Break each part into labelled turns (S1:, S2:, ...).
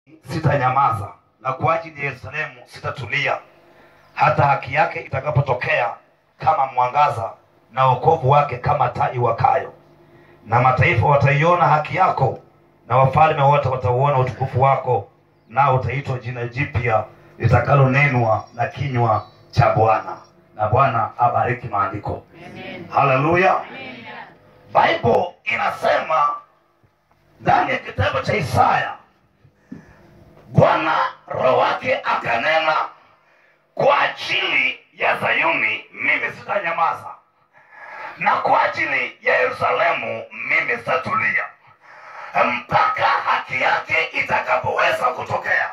S1: sitanyamaza na kwa ajili ya Yerusalemu sitatulia hata haki yake itakapotokea kama mwangaza na wokovu wake kama taa iwakayo. Na mataifa wataiona haki yako, na wafalme wote watauona utukufu wako, nao utaitwa jina jipya litakalonenwa na kinywa cha Bwana. Na Bwana abariki maandiko. Haleluya. Bible inasema ndani ya kitabu cha Isaya, Bwana roho wake akanena, kwa ajili ya Zayuni mimi sitanyamaza, na kwa ajili ya Yerusalemu mimi sitatulia mpaka haki yake itakapoweza kutokea.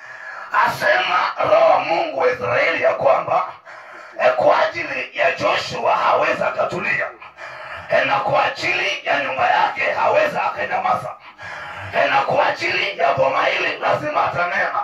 S1: Asema Roho wa Mungu wa Israeli ya kwamba eh, kwa ajili ya Joshua haweza akatulia eh, na kwa ajili ya nyumba yake haweza akanyamaza eh, na kwa ajili ya boma hili lazima atanena,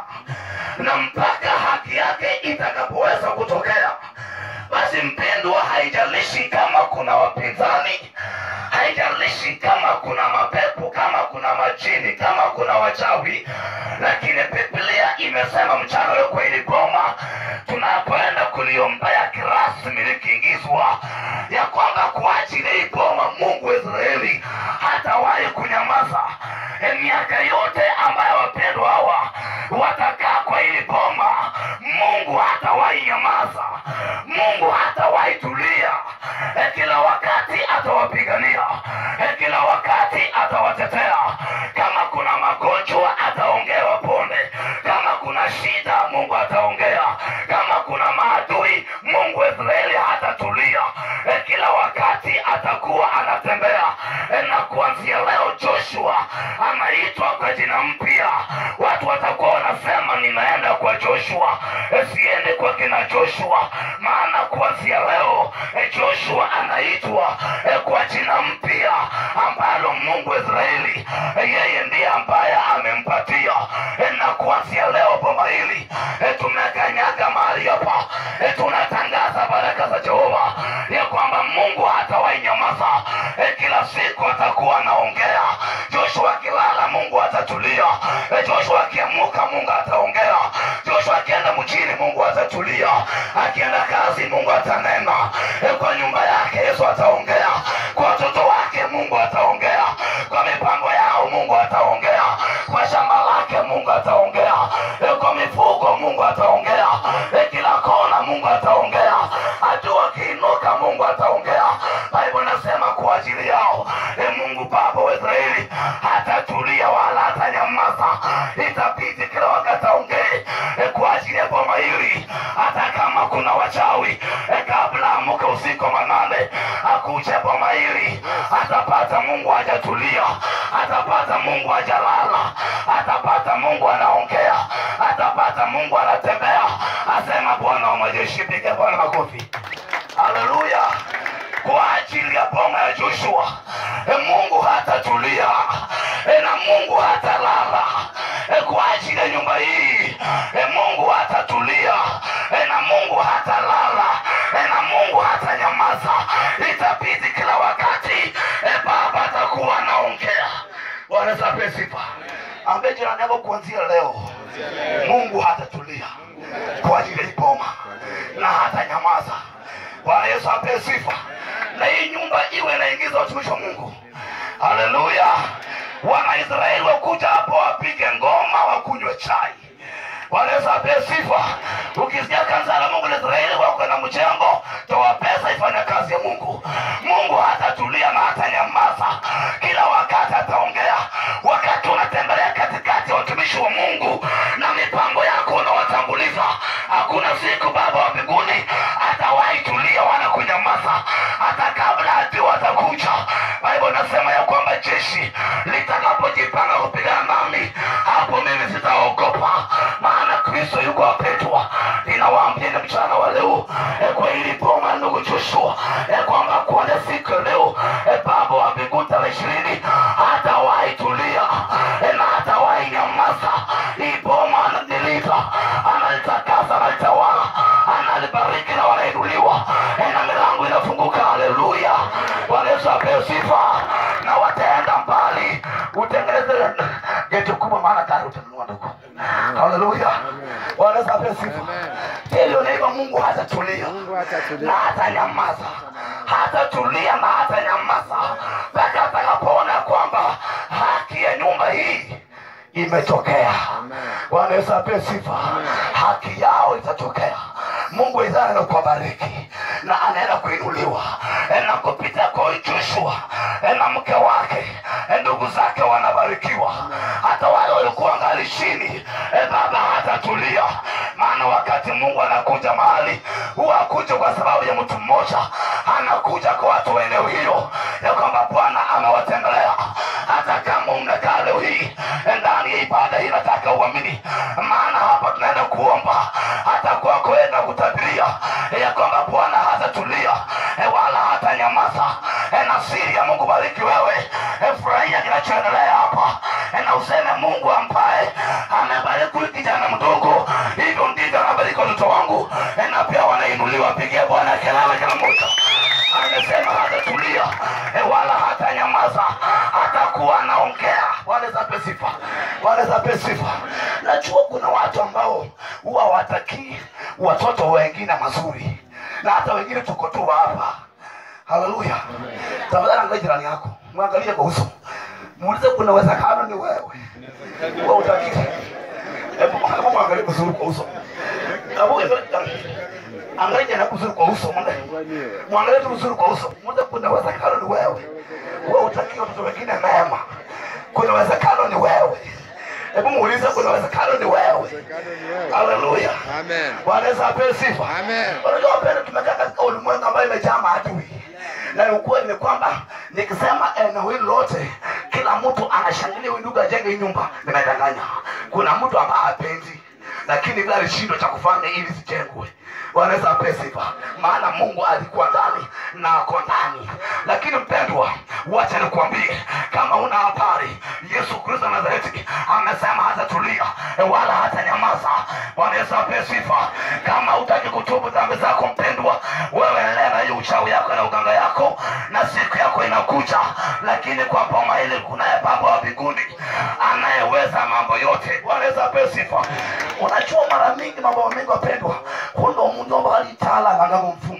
S1: na mpaka haki yake itakapoweza kutokea. Basi mpendwa, haijalishi kama kuna wapinzani, haijalishi kama kuna mapepo, kama kuna majini, kama kuna wachawi, lakini Biblia imesema mchana leo kwa hili boma tunapoenda kuliombea kirasmi likiingizwa, ya kwamba kwa ajili ya hii boma Mungu wa Israeli hatawahi kunyamaza. E, miaka yote ambayo wapendwa hawa watakaa kwa hili boma, Mungu hatawahi nyamaza, Mungu hatawahi tulia. E, kila wakati atawapigania, e, kila wakati atawatetea. Kama kuna magonjwa ataongea waponde, kama kuna shida Mungu ataongea, kama kuna maadui Mungu wa Israeli hatatulia. E, kila wakati atakuwa anatembea e, na kuanzia leo Joshua anaitwa kwa jina mpya. Watu watakuwa wanasema ninaenda kwa Joshua, e, siende kwa kina Joshua, maana kuanzia leo e, Joshua anaitwa e, kwa jina mpya ambalo Mungu wa Israeli e, yeye ndiye ambaye amempatia e, na kuanzia leo boma hili e, tumekanyaga mahali hapa e, tunatangaza baraka za Jehova ya kwamba Mungu hatawahi nyamaza e, kila siku atakuwa anaongea. Joshua akilala Mungu atatulia. E, Joshua akiamuka Mungu ataongea. Joshua akienda mjini Mungu atatulia. Akienda kazi Mungu atanena. E, kwa nyumba yake Yesu ataongea. Kwa watoto wake Mungu ataongea. Kwa mipango yao Mungu ataongea. Kwa shamba lake Mungu ataongea. E, kwa mifugo Mungu ataongea. E, kila kona Mungu ataongea. Adui akiinuka Mungu ataongea. Bible inasema kwa ajili yao e, Mungu Baba wa Israeli hatatulia wala hatanyamaza, itabidi kila wakati aongee e, kwa ajili ya boma hili, hata kama kuna wachawi e, kabla amuke usiku wa manane akuje boma hili, atapata Mungu hajatulia, atapata Mungu hajalala, atapata Mungu anaongea, atapata Mungu anatembea. Asema Bwana wa majeshi, piga Bwana makofi, haleluya kwa ajili ya boma ya Joshua. E, Mungu hatatulia e, na Mungu hatalala e, kwa ajili ya nyumba hii e, Mungu hatatulia e, na Mungu hatalala e, na Mungu hatanyamaza. Itabidi kila wakati e, Baba atakuwa anaongea. Bwana Yesu apewe sifa. Ambie jirani yako kuanzia leo, Mungu hatatulia kwa ajili ya hii boma na hatanyamaza. Bwana Yesu apewe sifa na hii nyumba iwe inaingiza watumishi wa Mungu. Haleluya! Wanaisraeli wakuja hapo wapige ngoma, wakunywe chai. Bwana Yesu apewe sifa. Ukisikia kanisa la Mungu la Israeli wako na mchango, toa pesa ifanye kazi ya Mungu. Mungu hatatulia na hatanyamaza, kila wakati ataongea. Wakati unatembelea katikati ya watumishi wa Mungu na mipango yako unawatanguliza, hakuna siku Baba wa mbinguni atawahi tulia wala kunyamaza, hata kabla adui watakuja. Bible nasema ya kwamba jeshi litakapojipanga kupigana nami, hapo mimi sitaogopa, maana Kristo yuko wapendwa. Ninawaambia ni mchana wa leo e, kwa hili boma ndugu Joshua e, kwamba kuanzia siku ya leo e, Baba wa mbinguni tarehe ishirini hatawahi tulia e, na hatawahi nyamaza. Hii boma analilinda, analitakasa, analitawala, analibariki na wanainuliwa e, na milango inafunguka. Haleluya! Bwana Yesu apewe sifa, na wataenda mbali. Utengeneze geti kubwa, maana tayari utanunua kusema ndugu haleluya bwana Yesu apewe sifa hilo naiba mungu hatatulia
S2: Mungu hatatulia.
S1: na hatanyamaza hatatulia na hatanyamaza mpaka atakapoona kwamba haki ya nyumba hii imetokea bwana yesu apewe sifa haki yao itatokea mungu idhana kuwabariki na anaenda kuinuliwa na kupitia kwa joshua na mke wake ndugu zake wanabarikiwa hata wale walikuwa ngali chini baba hatatulia maana wakati mungu anakuja mahali huwa akuja kwa sababu ya mtu mmoja anakuja kwa watu wa eneo hilo ya kwamba bwana amewatembelea hata kama umekaa leo hii ndani ya ibada hii nataka uamini maana hapa tunaenda kuomba hata kwako wewe na kutabiria ya kwamba bwana hatatulia eh, wala hatanyamaza Eh, na siri ya mungu bariki wewe Eh, furahia kinachoendelea hapa Eh, na useme mungu ambaye amebariki huyu kijana mdogo hivyo ndivyo anabariki watoto wangu Eh, na pia wanainuliwa pigia bwana kelele kila mmoja amesema hatatulia eh, wala hatanyamaza atakuwa anaongea bwana zape sifa bwana zape sifa najua kuna watu ambao huwa watakii watoto wengine mazuri na hata wengine tuko tu hapa haleluya tafadhali angalia jirani yako mwangalie kwa uso muulize kuna uwezekano ni wewe wewe utakii hebu hebu mwangalie vizuri kwa uso hebu angalia jirani yako vizuri kwa uso mwangalie mwangalie tu vizuri kwa uso muulize kuna uwezekano ni wewe wewe utakii watoto wengine mema kuna uwezekano ni wewe hebu muulize kuna uwezekano ni wewe haleluya
S2: Amen.
S1: bwana yesu apewe sifa
S2: Amen.
S1: unajua wapenda tumekaa katika ulimwengu ambayo imejaa maadui na ukweli ni kwamba nikisema eneo hili lote kila mtu anashangilia huyu ndugu ajenge hii nyumba nimedanganya kuna mtu ambaye hapendi lakini vile alishindwa cha kufanya ili zijengwe wanaweza apewe sifa maana mungu alikuwa ndani na ako ndani lakini mpendwa wacha nikuambie kama una habari yesu kristo wa nazareti amesema hatatulia wala hata nyamaza bwana yesu apewe sifa kama utaki kutubu dhambi zako mpendwa wewe endelea na hiyo uchawi yako na uganga yako na siku yako inakuja lakini kwa boma hili kunaye baba wa mbinguni anayeweza mambo yote bwana yesu apewe sifa unajua mara mingi mambo mengi wapendwa kundo mundu ambaye alitala ngangago mfumu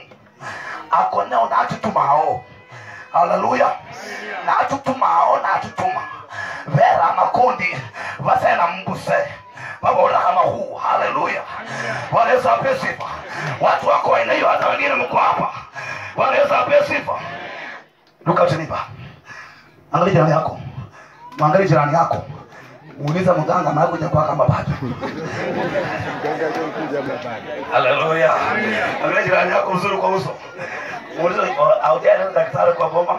S1: akoneo na atutumao haleluya na atutumao na atutuma vera makundi vasena mbuse vabola kama huu haleluya bwana yesu ape sifa watu wako aina hiyo hata wengine mko hapa bwana yesu ape sifa luka utanipa angalia jirani yako mwangalie jirani yako muuliza mganga anakuja kwa kama bado
S2: Mganga aliyekuja hapa.
S1: haleluya angalia jirani yako uzuri kwa uso muulize aujaenda daktari kwa boma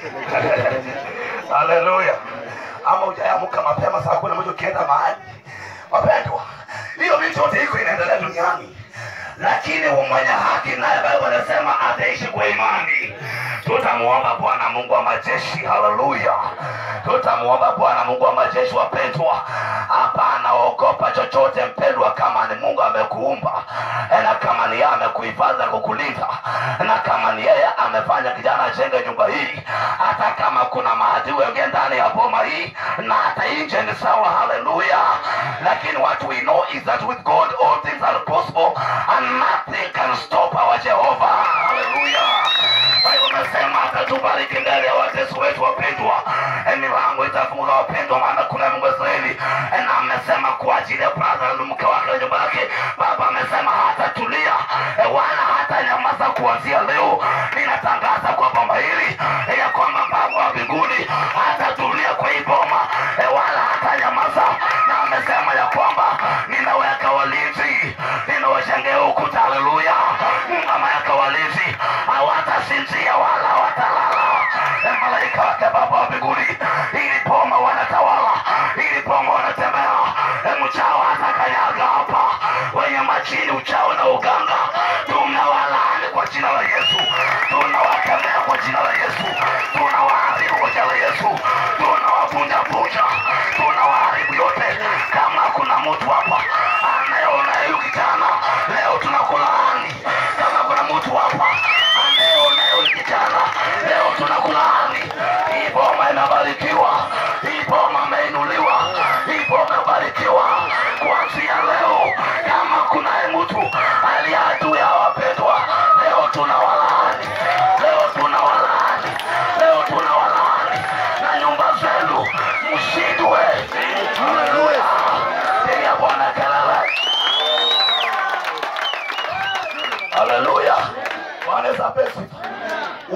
S1: haleluya ama ujaamka mapema saa kumi na moja ukienda mahali wapendwa hiyo vitu yote iko inaendelea duniani lakini mwenye haki naye baba anasema ataishi kwa imani tutamuomba bwana mungu wa majeshi haleluya tutamuomba bwana mungu wa majeshi wapendwa hapana ogopa chochote mpendwa kama ni mungu amekuumba na kama ni yeye amekuhifadhi na kukulinda na kama ni yeye amefanya kijana ajenge nyumba hii hata kama kuna maadui wengine ndani ya boma hii na hata nje ni sawa haleluya lakini what we know is that with god all things are possible and nothing can stop our jehovah haleluya Biblia imesema atatubariki mbele ya watesi wetu wapendwa Eh, milango itafunguka wapendwa maana kuna mungu wa israeli Eh, na amesema kwa ajili ya brother na mke wake na nyumba yake baba amesema hatatulia eh, wala hata nyamaza kuanzia leo ninatangaza kwa boma hili eh, ya kwamba baba wa mbinguni hatatulia kwa hii boma eh, wala hata nyamaza na amesema ya kwamba ninaweka walinzi ninawajengea ukuta haleluya ameweka walinzi hawatasinzia wala watalala Eh, malaika wake baba wa mbinguni ili boma wanatawala ili boma wanatembea Eh, mchawa hatakanyaga hapa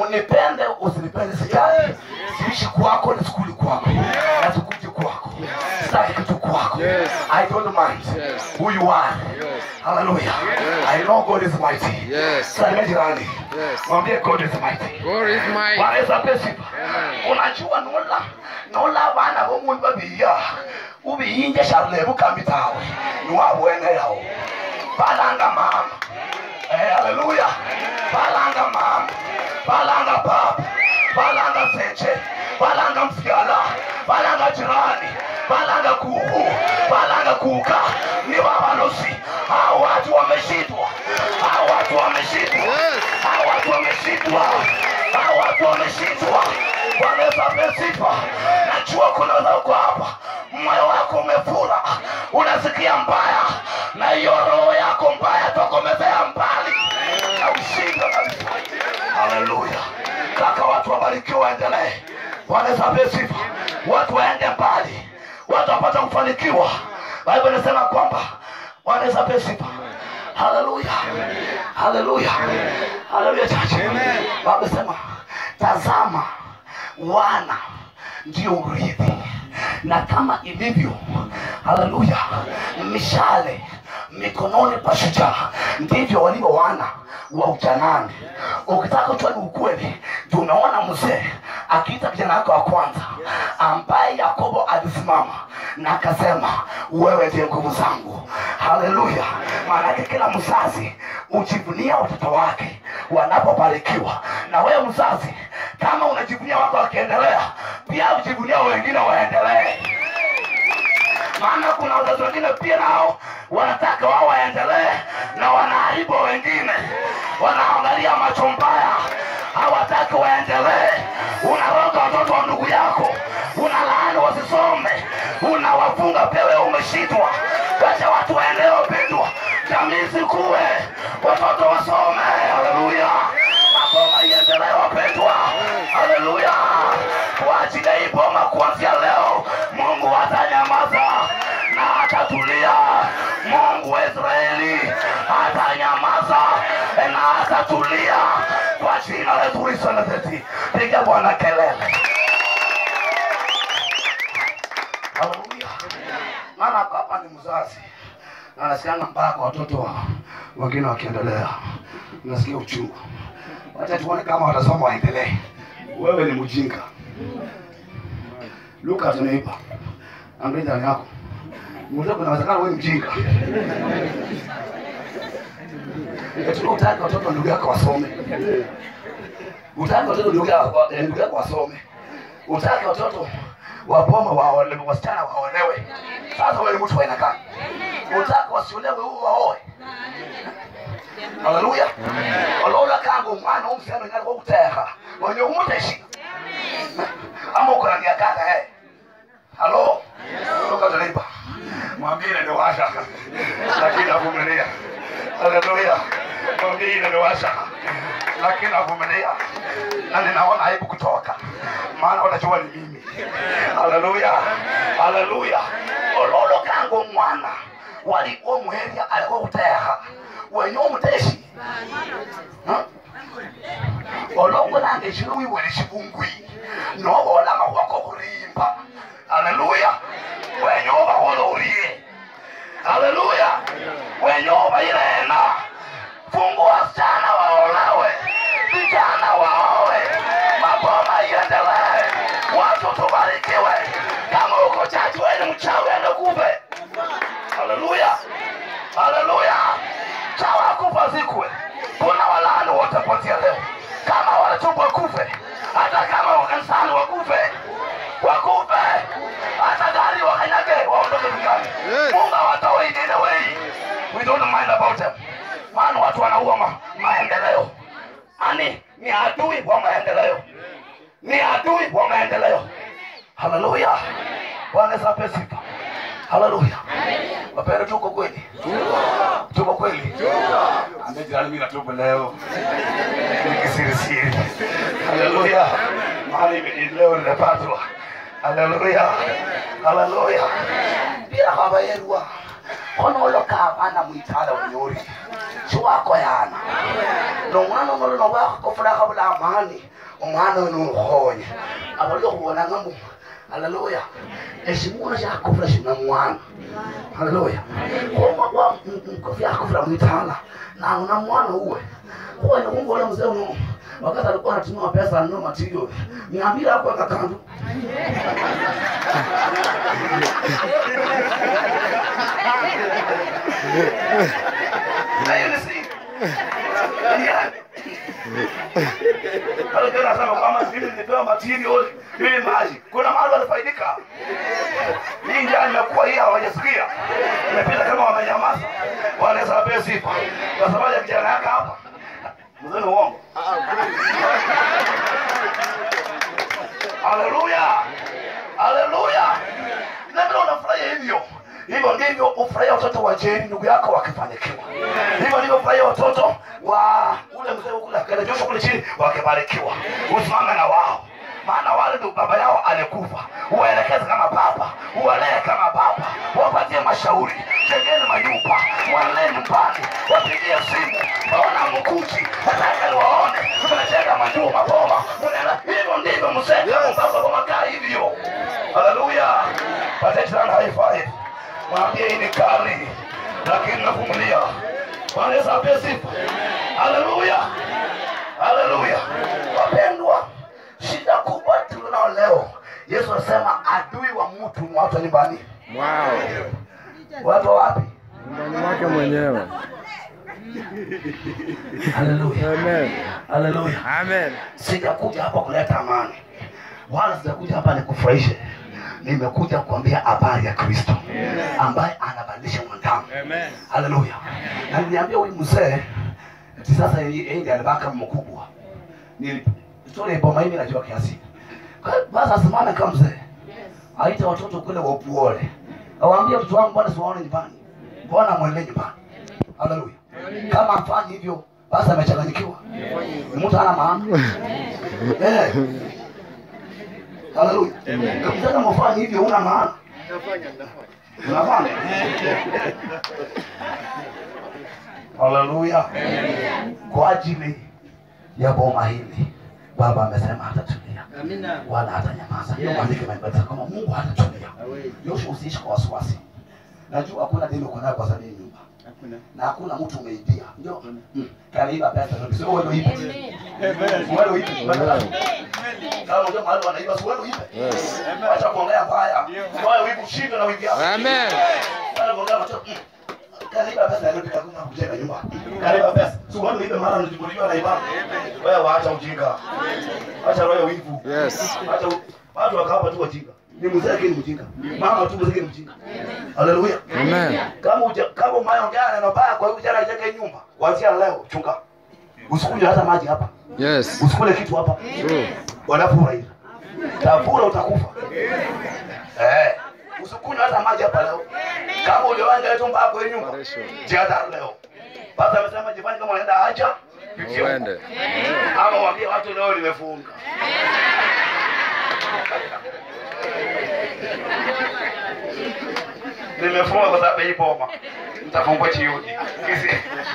S1: unipende usinipende sitaki siishi kwako na sikuli kwako na sikuji kwako sitaki kitu kwako
S2: Yes.
S1: i don't mind
S2: Yes.
S1: who you are
S2: Yes.
S1: hallelujah i know god is mighty
S2: Yes.
S1: salimia jirani
S2: Yes.
S1: mwambie god is mighty
S2: God is mine.
S1: Bwana Yesu ape sifa. unajua nola nola bana bomundu babiya ubiyinje sharle bukambi tawe niwabwene yawo balanga mama Eh, haleluya balanga mama balanga baba balanga seche balanga mfyala balanga jirani balanga kuku balanga kuka ni babalosi hao watu wameshindwa hao watu wameshindwa
S2: Yes.
S1: hao watu wameshindwa hao watu wameshindwa Bwana Yesu ape sifa najua kuna wako hapa moyo wako umefura unasikia mbaya na hiyo roho yako mbaya tokomezea mbali na ushinda kabisa haleluya kaka watu wabarikiwe waendelee Bwana Yesu ape sifa watu waende mbali watu wapate kufanikiwa Biblia inasema kwamba Bwana Yesu ape sifa haleluya haleluya haleluya chache Baba sema tazama wana ndio urithi na kama ilivyo haleluya mishale mikononi pa shujaa ndivyo walivyo wana wa ujanani ukitaka kujua ni ukweli tumeona mzee akiita kijana wake wa kwanza ambaye yakobo alisimama na akasema wewe ndiye nguvu zangu haleluya maanake kila mzazi ujivunia watoto wake wanapobarikiwa na wewe mzazi kama unajivunia wako wakiendelea pia ujivunia wengine waendelee maana kuna wazazi wengine pia nao wanataka wao waendelee na wanaharibu wengine wanaangalia macho mbaya hawataki waendelee unaroga watoto wa ndugu yako unalaani wasisome unawafunga pewe umeshindwa wacha watu waendelee wapendwa jamii zikuwe watoto wasome haleluya maboma iendelee wapendwa haleluya kwa ajili ya hii boma kuanzia leo mungu atanyamaza na atatulia mungu wa israeli atanyamaza na atatulia kwa jina la yesu kristo nazeti piga bwana kelele haleluya maana hapa hapa ni mzazi na nasikianga mpaka watoto wa wengine wakiendelea nasikia uchungu wacha tuone kama watasoma waendelee wewe ni mjinga luka tunaipa angalia ndani yako mzee kuna wezekano wewe ni mjinga Eti utaki watoto wa ndugu yako wasome utaki watoto ndugu yako eh, ndugu yako wasome utaki watoto waboma waole wasichana waolewe sasa wewe ni mtu wa aina gani utaki wasiolewe huo waoe haleluya olola kangu umwana w'omusana ngali gwokuteekha onye umuteshi ama uko na miakaka eh halo toka talipa mwambie ndio washa lakini avumilia haleluya mwambie ndio washa lakini avumilia na ninaona aibu kutoka maana wanajua ni mimi haleluya haleluya ololo kangu mwana walikuwa muheria alikuwa kuteekha wenye omuteshi olongo nange ekiro wibwere ekibungwi nobola amahwako okurimba haleluya wenye obahola orie haleluya wenye obairena fungu wasichana waolewe vijana waowe maboma iendelee watu tubarikiwe kama uko chachi wewe ni mchawi ende kufe haleluya haleluya chawa kufa zikwe kuna walaani wote kuanzia leo kama wanatubwa kufe hata kama wakanisani wakufe wakufe hata gari wakanyage waondoke duniani
S2: Yes.
S1: mungu awatoe in any way we don't mind about them maana watu wanaua ma, maendeleo ani ni adui wa maendeleo ni adui wa maendeleo haleluya bwana Yesu ape sifa haleluya wapende tuko kweli tuko kweli ambia jirani mimi natubu leo ni kisirisiri haleluya mahali mimi leo nimepatwa haleluya haleluya bila baba yerua konoloka abana mwitala unyori chiwako yana nomwana onolo nowakakofulaka bula amani omwana we nukhonye abalio khubonanga mbu haleluya esimuna syakofula shina mwana haleluya kofi yakofula mwitala nauna mwana uwe kuwene kumbola mzee uno wakati alikuwa anatumia pesa anunua material niambia hapo akakandu hiyo ni siri Pale tena sema kama mimi nilipewa material ili maji. Kuna mahali walifaidika. Hii njia imekuwa hii hawajasikia. Imepita kama wamenyamaza. Wanaweza wapewe sifa. Kwa sababu ya kijana yake hapa. Mzee ni uongo. Haleluya. Haleluya. Na vile unafurahia hivyo. Hivyo ndivyo ufurahia watoto wa Jeri ndugu yako wakifanikiwa. Hivyo ndivyo ufurahia watoto wa ule mzee kule akaenda Joshua kule chini wakibarikiwa. Usimame na wao. Maana wale ndio baba yao alikufa. Uwaelekeze kama baba, uwalee kama baba, wapatie mashauri, jengeni manyumba, walee nyumbani, wapigie simu, waona mkuti, nataka waone, mnajenga majumba boma, mnaenda hivyo ndivyo mzee kama baba wakaa hivyo. Haleluya. Patie jirani high five. Mwambie hii ni kali, lakini navumilia. Bwana Yesu apewe sifa. Haleluya. Haleluya. Wapendwa, shida kubwa tulionao leo, Yesu anasema adui wa mtu ni watu wa nyumbani.
S2: Wow.
S1: Watu wa wapi?
S2: Nyumbani mwake mwenyewe.
S1: Haleluya.
S2: Amen.
S1: Haleluya.
S2: Amen.
S1: Sijakuja hapa kuleta amani, wala sijakuja hapa nikufurahishe. Nimekuja kuambia habari ya Kristo ambaye anabadilisha mwanadamu.
S2: Amen.
S1: Haleluya. Na niliambia huyu mzee ati sasa yeye ndiye alibaka mkubwa. Ni story ya boma hii najua kiasi. Kwa- Basi asimame kama mzee. Aite watoto kule wapuole. Awaambie mtoto wangu bwana siwaone nyumbani. Mbona mwende nyumbani? Haleluya. Kama afanyi hivyo basi amechanganyikiwa. Ni mtu ana maana. Eh. Haleluya. Kama kama ufanyi hivyo una maana. Unafanya? Haleluya. Kwa ajili ya boma hili Baba amesema hatatulia wala hatanyamaza. Hiyo maandiko imeeleza kama Mungu hatatulia. Yoshua, usiishi kwa wasiwasi. Najua hakuna deni uko nayo kwa sababu ya nyumba na hakuna mtu umeibia. Ndio mm. kaniiba pesa ndio sio wewe uibe. Wewe uibe. Kama unajua mahali wanaiba sio wewe uibe.
S2: Yes.
S1: Acha kuongea mbaya. Wewe uibe ushinde na uibe.
S2: Amen.
S1: Wale kuongea macho. mm. Kaniiba pesa ndio pika kuna kujenga nyumba. Kaniiba pesa. Sio wewe uibe mara unajibuliwa na ibada. Wewe waacha ujinga. Acha roho ya wivu.
S2: Yes.
S1: Acha u- watu wakapa tu wajinga. Ni mzee lakini mjinga. Mama tu mzee lakini mjinga. Haleluya.
S2: Amen.
S1: Kama uja, kama umeongea neno baya kwa hiyo kijana ajenge nyumba, kuanzia leo chunga. Usikunywe hata maji hapa.
S2: Yes.
S1: Usikule kitu hapa.
S2: True.
S1: Wanafura hivi. Tafura utakufa. Eh. Usikunywe hata maji hapa leo. Kama uliwanja tu mbako kwa nyumba.
S2: Operation.
S1: Jihadhari leo. Basi amesema jifanye kama unaenda haja. pitia huko.
S2: Uende.
S1: Ama waambie watu leo nimefunga. Nimefunga kwa sababu ya hii boma. Nitafungua chioni. Kisi.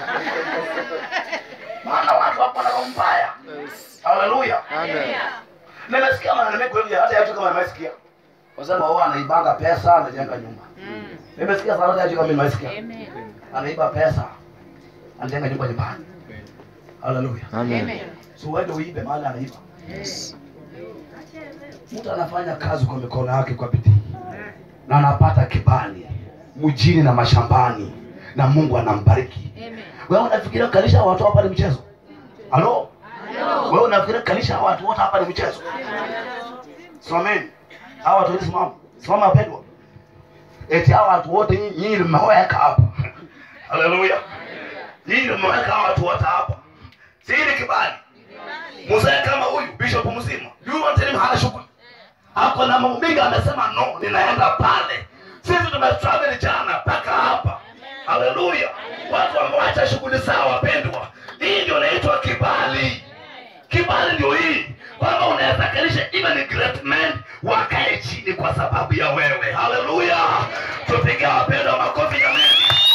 S1: Maana watu hapo wana roho mbaya.
S2: Yes.
S1: Haleluya.
S2: Amen.
S1: Nimesikia maneno mengi hivi hata yatu kama nimesikia. Wasema wao anaibanga pesa anajenga nyumba. Nimesikia sana hata kama nimesikia. Anaiba pesa anajenga nyumba nyumbani. Haleluya.
S2: Amen.
S1: So wewe ndio uibe mahali anaiba.
S2: Yes.
S1: Mtu anafanya kazi kwa mikono yake kwa bidii na anapata kibali mjini na mashambani na Mungu anambariki. Wewe unafikiria kalisha watu hapa ni mchezo? Halo? Wewe unafikiria kalisha watu wote hapa ni mchezo? Simameni. Hawa watu wote simama. Simama wapendwa. Eti hawa watu wote nyinyi nyinyi mmeweka hapa. Haleluya. Nyinyi mmeweka hawa watu wote hapa. Si hili kibali. Mzee kama huyu bishop mzima. Yule mtani hana shughuli. Hapo na mambo mengi amesema no, ninaenda pale. Sisi tumetravel jana mpaka hapa. Haleluya. Watu wameacha shughuli zao wapendwa. Hii ndio inaitwa kibali. Kibali ndio hii. Kwamba unaweza kalisha even great men wakae chini kwa sababu ya wewe. Haleluya. Tupige wapendwa makofi jamani.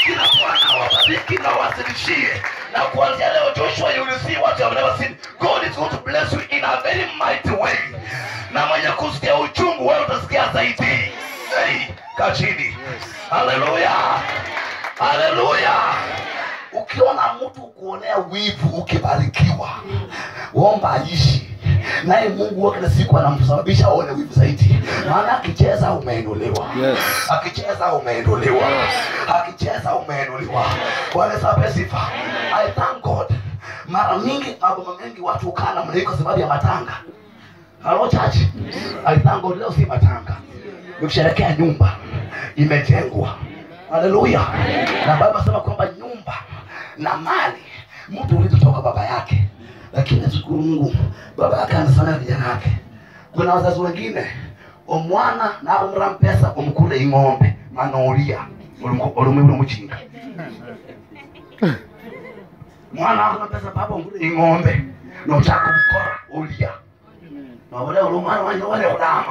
S1: kila bwana wabariki na wasilishie na kuanzia leo joshua you will see what you have never seen god is going to bless you in a very mighty way na mwenye kusikia uchungu wewe utasikia zaidi hey, kaa chini haleluya haleluya ukiona mtu kuonea wivu ukibarikiwa omba aishi naye mungu wa kila siku anamsababisha aone wivu zaidi maana akicheza umeinuliwa
S2: Yes.
S1: akicheza umeinuliwa akicheza umeinuliwa bwana sape sifa i thank god mara mingi magoma mengi watu hukaa namna hii kwa sababu ya matanga halo chachi i thank god leo si matanga nikusherekea nyumba imejengwa haleluya na baba sema kwamba nyumba na mali mtu ulitotoka baba yake lakini nashukuru mungu baba yake anasomea vijana yake kuna wazazi wengine omwana nakumura mpesa omukule ing'ombe manolya olumwibula omukinga mwana akuna mpesa papa omukule ing'ombe nochaka omukora olya nobole oli omwana wanje wale kulama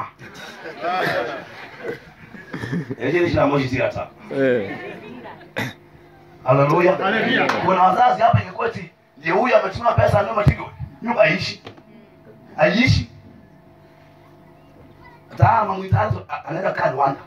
S1: ekyo ekirambo kisirata
S2: Eh.
S1: haleluya kuna wazazi hapa kikweti ndio huyu ametuma pesa nyuma tigo nyumba aishi aishi tama mwitazo anaenda kaa Rwanda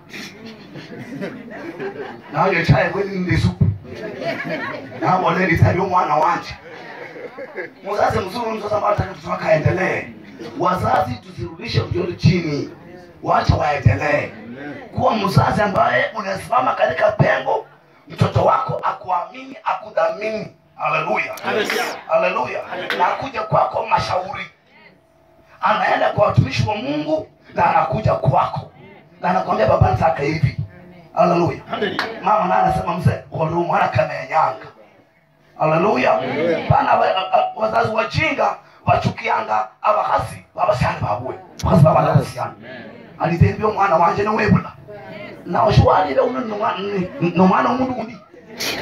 S1: nayo chaye kweni ndisu nabo leli tabi umwana wanje muzazi mzuri mzazi ambaye anataka mtoto wake aendelee wazazi tusirudishe mtoto chini wacha waendelee kuwa mzazi ambaye unasimama katika pengo mtoto wako akuamini akudhamini haleluya haleluya na akuja kwako mashauri anaenda kwa watumishi wa mungu na anakuja kwako na anakwambia baba nataka hivi haleluya mama naye anasema mzee olu mwana kamenyanga haleluya pana wa- a- a- wazazi wajinga wachukianga abakasi babasiani babwe bakasi babalabasiani alitembia omwana wanje nowebula nawe shiwalile uno nomwana omundu undi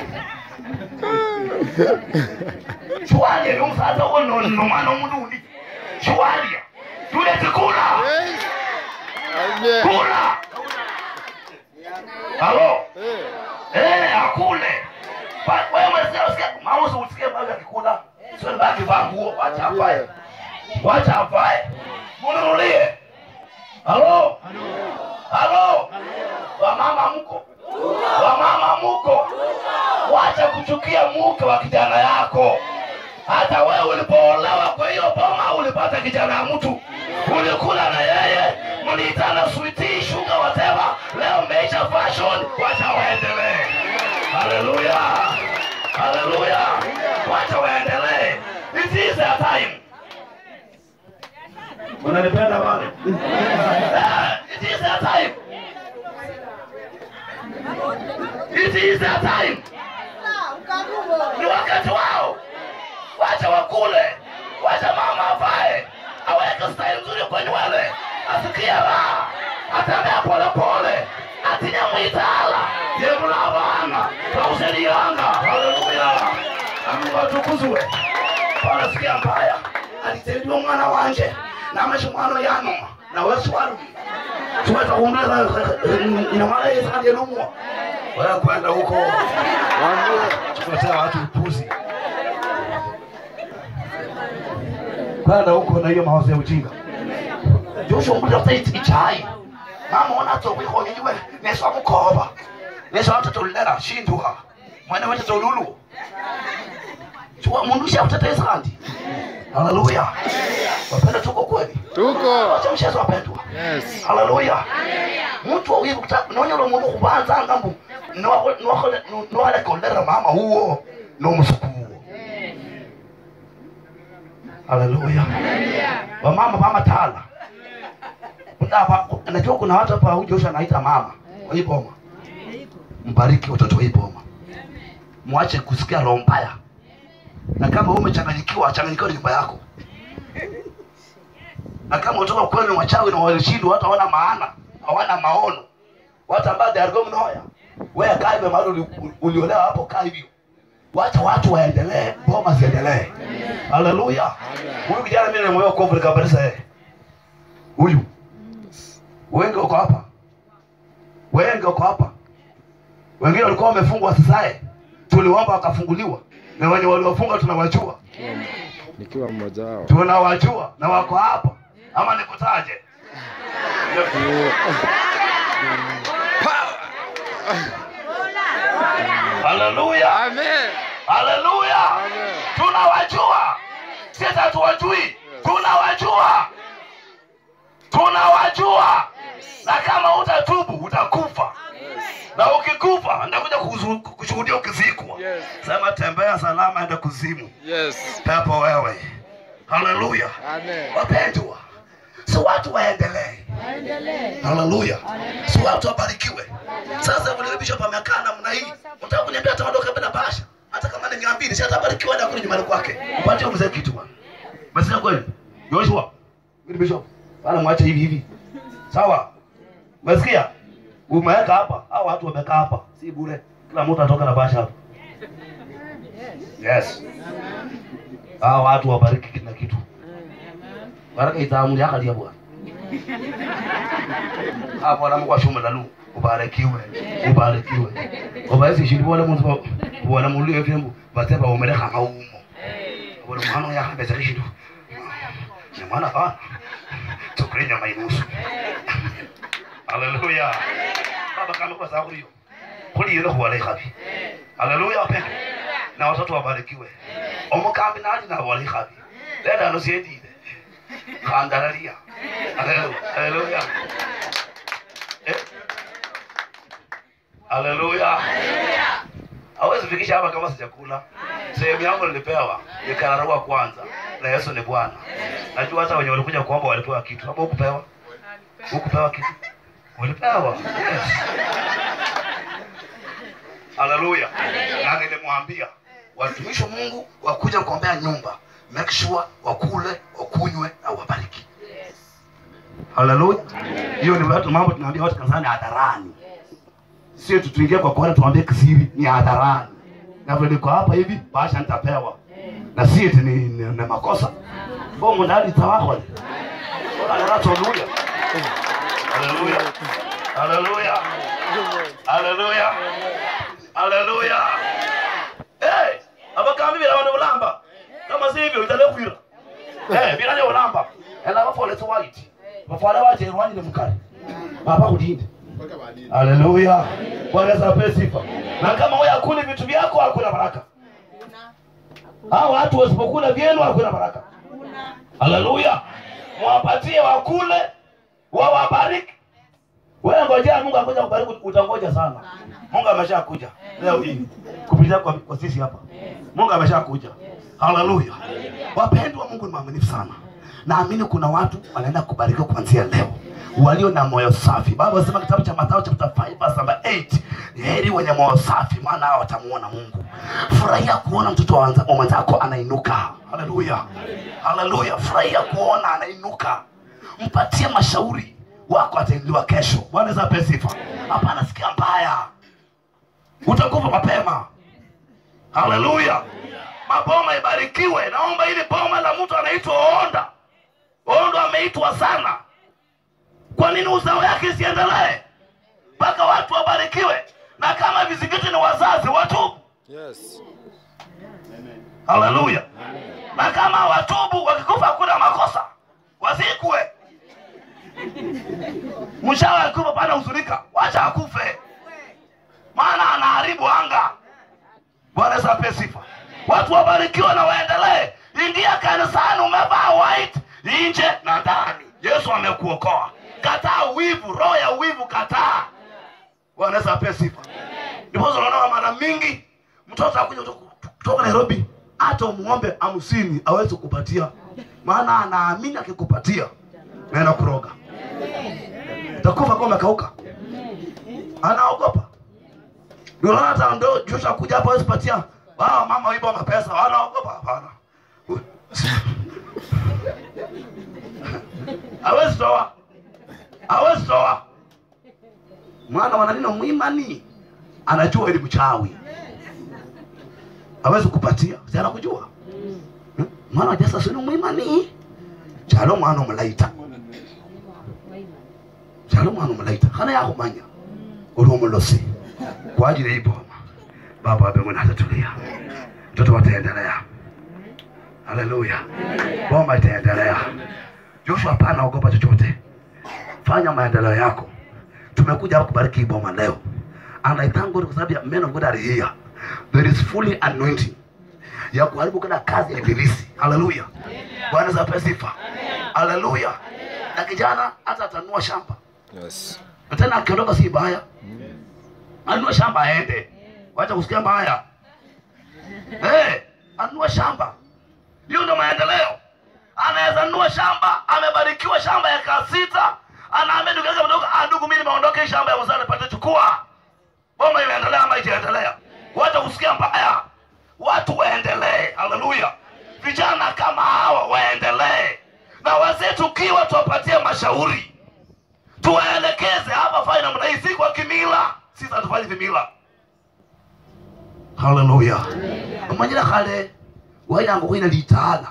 S1: shiwalile omusaza wo nomwana omundu undi shiwalya tulete kula
S2: Amen.
S1: kula halo eh akule Ba- wewe mzee usikie mausi usikie baba akikula sio ni baki vaa nguo wacha avae wacha avae mununulie halo halo wamama mko wamama mko wacha kuchukia mke wa kijana yako hata wewe ulipoolewa kwa hiyo boma ulipata kijana ya mtu ulikula na yeye mliitana switi shuga whatever leo mmeisha fashion wacha waendelee haleluya haleluya wacha waendelee it is a time unanipenda wale it is a time it is a time ni wakati wao wacha wakule wacha mama avae aweke style nzuri kwa nywele asikie raha atembea polepole atinya mwitala yemula abana twauselianga haleluya amungu atukuzwe panasikia mbaya aliteliwa mwana wanje namashe mwana yanuma nawesi walumi tuweza kuundeza inamala yesandielumwa wewe kwenda huko tukuletea watu upuzi kwenda huko na hiyo mawazo ya ujinga joshua mbuliza ichai mama ona tokwihonye iwe neswa mukoba neswa watoto lera shinduha mwene watoto lulu chua mundu ushakuteta isandi haleluya wapenda tuko kweli
S2: Tuko.
S1: wacha mshezo wapendwa
S2: Yes.
S1: haleluya mtu awivu nonyela mundu kubanza ngambu niwalekolera mama huo nomusuku huo haleluya wamama vamatala najua kuna watu hapa hujosha naita mama wa hii boma mbariki watoto wa hii boma mwache kusikia roho mbaya na kama wewe umechanganyikiwa changanyikiwa ni nyumba yako na kama utoka kwenu wachawi na walishindwa watu hawana maana hawana maono watu ambao they are going nowhere wewe kaa hivyo mahali uli- uliolewa hapo kaa hivyo wacha watu waendelee boma ziendelee haleluya huyu kijana mimi nimemoyo kovu nikabarisa yeye huyu wengi wako hapa wengi wako hapa wengine walikuwa wamefungwa wasisae tuliomba wakafunguliwa na wenye waliofunga tunawajua
S2: Nikiwa mmoja wao.
S1: tunawajua na wako hapa ama nikutaje haleluya
S2: Amen.
S1: haleluya
S2: Amen.
S1: tunawajua sisi hatuwajui tunawajua tunawajua na kama utatubu utakufa na ukikufa ndakuja kuzu- kushuhudia ukizikwa
S2: Yes.
S1: sema tembea salama enda kuzimu
S2: Yes.
S1: pepo wewe haleluya
S2: Amen.
S1: wapendwa si watu waendelee haleluya si watu wabarikiwe sasa vile bishop amekaa namna hii unataka kuniambia ataondoka bila basha hata kama ni mia mbili si atabarikiwa na kule nyumbani kwake upatie mzee kitu bwana umesikia kweli Joshua Mimi bishop bana mwache hivi hivi sawa umesikia umeweka hapa au watu wamekaa hapa si bure kila mtu atoka na basha hapa yes hao watu wabariki kila kitu baraka itaamuli akalia bwana hapo na Mungu ashume lalu ubarikiwe ubarikiwe obaisi shindi wala muntu wala mulu yefembu bateba umere kama umo wala mwana ya habe zali shindu ni mwana fa tukule nyama inusu haleluya baba kama kwa sababu hiyo kuli yule kwa wale hapi haleluya wapendwa na watoto wabarikiwe omukambi nali na wale hapi leta nosiedide Kandalaria. Haleluya. Haleluya. Eh? Haleluya. Hawezi fikisha hapa kama sijakula. Sehemu yangu nilipewa nikararua kwanza na Yesu ni Bwana. Najua hata wenye walikuja kuomba walipewa kitu. Hapo hukupewa? Hukupewa kitu? Ulipewa. Yes. Haleluya. Na nilimwambia watumishi wa Mungu wakuja kuombea nyumba, make sure wakule, wakunywe na wabariki. Haleluya. Hiyo ni watu mambo tunaambia watu kanisani hadharani. Sio tutuingie kwa kuona tuambie kisiri ni hadharani. Na vile niko hapa hivi basha nitapewa. Na si eti ni, ni, ni makosa. Bomo ndani tawako. Haleluya. Haleluya. Haleluya. Haleluya. Haleluya. Eh, abakambi bila wana ulamba. Kama si hivyo italekwira. Eh, bila ni ulamba. Ela bafole to white. Bafole waje rwani ni mkali. Baba kudinde. Haleluya. Bwana Yesu apewe sifa. Na kama wewe hakuli vitu vyako hakuna baraka. Hao watu wasipokula vyenu hakuna baraka. Haleluya. Mwapatie wakule, wawabariki. Wewe ngojea Mungu akuja kubariki utangoja sana. Mungu ameshakuja leo hii kupitia kwa, kwa sisi hapa. Mungu ameshakuja. Haleluya. Wapendwa, Mungu ni mwaminifu sana. Naamini kuna watu wanaenda kubarikiwa kuanzia leo walio na moyo safi. Baba anasema kitabu cha Mathayo chapter 5 verse number 8, heri wenye moyo safi, maana hao watamuona Mungu. Furahia kuona mtoto wa wanza- wa mwenzako anainuka. Haleluya, haleluya. Furahia kuona anainuka, mpatie mashauri wako, atainuliwa kesho. Bwana Yesu apewe sifa. Hapana, sikia mbaya, utakufa mapema. Haleluya. Maboma ibarikiwe. Naomba ili boma la mtu anaitwa Onda. Onda ameitwa sana. Kwa nini uzao yake isiendelee mpaka watu wabarikiwe? Na kama vizingiti ni wazazi watubu.
S2: Yes.
S1: Haleluya. Na kama watubu wakikufa hakuna makosa, wazikwe. Mshawa akikufa pana huzunika, wacha akufe, maana anaharibu anga. Bwana Yesu apewe sifa. Watu wabarikiwe na waendelee. Ingia kanisani umevaa white nje na ndani. Yesu amekuokoa. Kataa wivu, roho ya wivu kataa. Bwana Yesu apewe sifa. Ndipo unaona mara mingi mtoto akuja kutoka- kutoka Nairobi, hata umuombe hamsini awezi kupatia, maana anaamini akikupatia naenda kuroga, utakufa kama umekauka. Anaogopa. Ndio unaona hata ndo Joshua kuja hapa hawezi patia wao mama wiba mapesa, wanaogopa. Hapana, hawezi toa, hawezi toa, maana wananino mwimani anajua ili mchawi hawezi kupatia, si anakujua Hmm? mwana jasa sini mwimani chalo mwana omulaita chalo mwana omulaita kana yakumanya ulumolosi kwa ajili ya hii boma. Baba wa mbinguni hatatulia, mtoto wataendelea. Haleluya, boma itaendelea. Joshua, hapana ogopa chochote, fanya maendeleo yako. Tumekuja hapa kubariki hii boma leo, and I thank God kwa sababu ya men of God are here. There is fully anointing ya kuharibu kila kazi ya ibilisi. Haleluya, Bwana zape sifa. Haleluya, na kijana hata atanua shamba
S2: Yes.
S1: na tena akiondoka si baya, anunue shamba aende, wacha kusikia mbaya. Hey, anunue shamba, hiyo ndio maendeleo. Anaweza nunua shamba, amebarikiwa shamba ya kaa sita, anaambia ndugu yake mdogo, ah, ndugu, mimi nimeondoka hii shamba ya mzee nipate, chukua. Boma imeendelea ama itaendelea? Wacha kusikia mbaya, watu waendelee. Haleluya, vijana kama hawa waendelee, na wazee tukiwa tuwapatie mashauri tuwaelekeze hapa fai namna hii, si kwa kimila. Sisi hatufanyi vimila. Haleluya, umanyira kale wairanga kwina litaala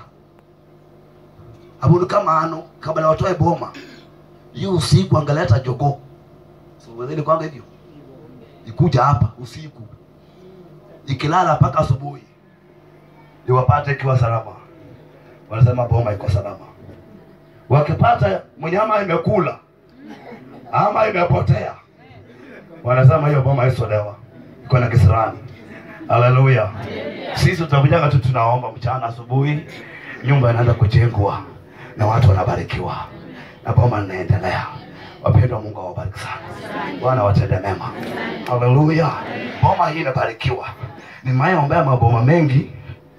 S1: abundu kama ano kabla watoe boma yu usiku angaleta jogo siwezeni kwanga hivyo ikuja hapa usiku ikilala mpaka asubuhi iwapate ikiwa salama. Wanasema boma iko salama. Wakipata mnyama imekula ama imepotea, wanasema hiyo boma isolewa, iko na kisirani. Haleluya! Sisi tutakujaga tu tunaomba mchana, asubuhi nyumba inaanza kujengwa na watu wanabarikiwa na boma linaendelea. Wapendwa, Mungu awabariki sana, Bwana watende mema. Haleluya! Boma hii imebarikiwa. Nimeombea maboma mengi,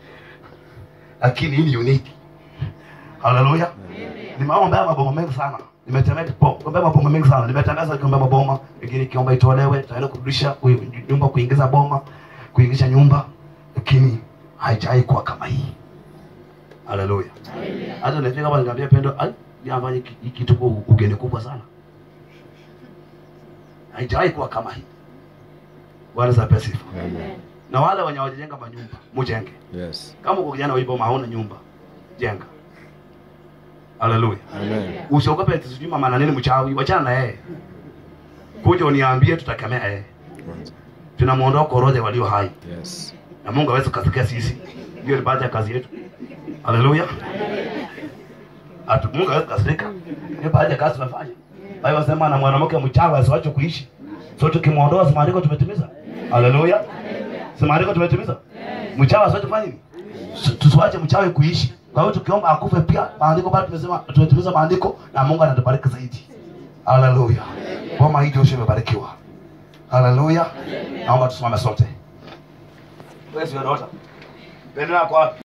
S1: lakini hii ni unique. Haleluya! Nimeombea maboma mengi sana nimetembea kuombea maboma mengi sana, nimetangaza kuombea maboma lakini kiomba itolewe, taenda kurudisha ku- nyumba, kuingiza boma, kuingiza nyumba, lakini haijai kuwa kama hii. Haleluya! Hata nifika hapa nikamwambia Pendo, ai jamani, hiki hiki kitu kwa ugeni kubwa sana, haijai kuwa kama hii. Bwana za sifa.
S2: Amen.
S1: Na wale wenye wajenga manyumba, mujenge.
S2: Yes.
S1: Kama uko kijana wa hii boma hauna nyumba, jenga. Haleluya!
S2: Amen.
S1: Usiogope eti sijui mama na nini mchawi, wachana na yeye. Kuja uniambie tutakemea yeye.
S2: Kwanza.
S1: Tunamuondoa koroje walio hai.
S2: Yes.
S1: Na Mungu hawezi kasikia sisi. Hiyo ni baadhi ya kazi yetu. Haleluya. Atu Mungu hawezi kasirika. Ni baadhi ya kazi tunafanya. Biblia inasema na mwanamke mchawi asiwache kuishi. So tukimuondoa si maandiko tumetimiza. Haleluya. Si maandiko tumetimiza. Mchawi asiwache kufanya nini? Si- Tusiwache mchawi kuishi. Kwa hiyo tukiomba akufe pia maandiko bado tumesema tumetimiza maandiko na Mungu anatubariki zaidi. Haleluya. Boma hii Joshua imebarikiwa. Haleluya. Naomba tusimame sote. Where's your daughter? Pendo yako wapi?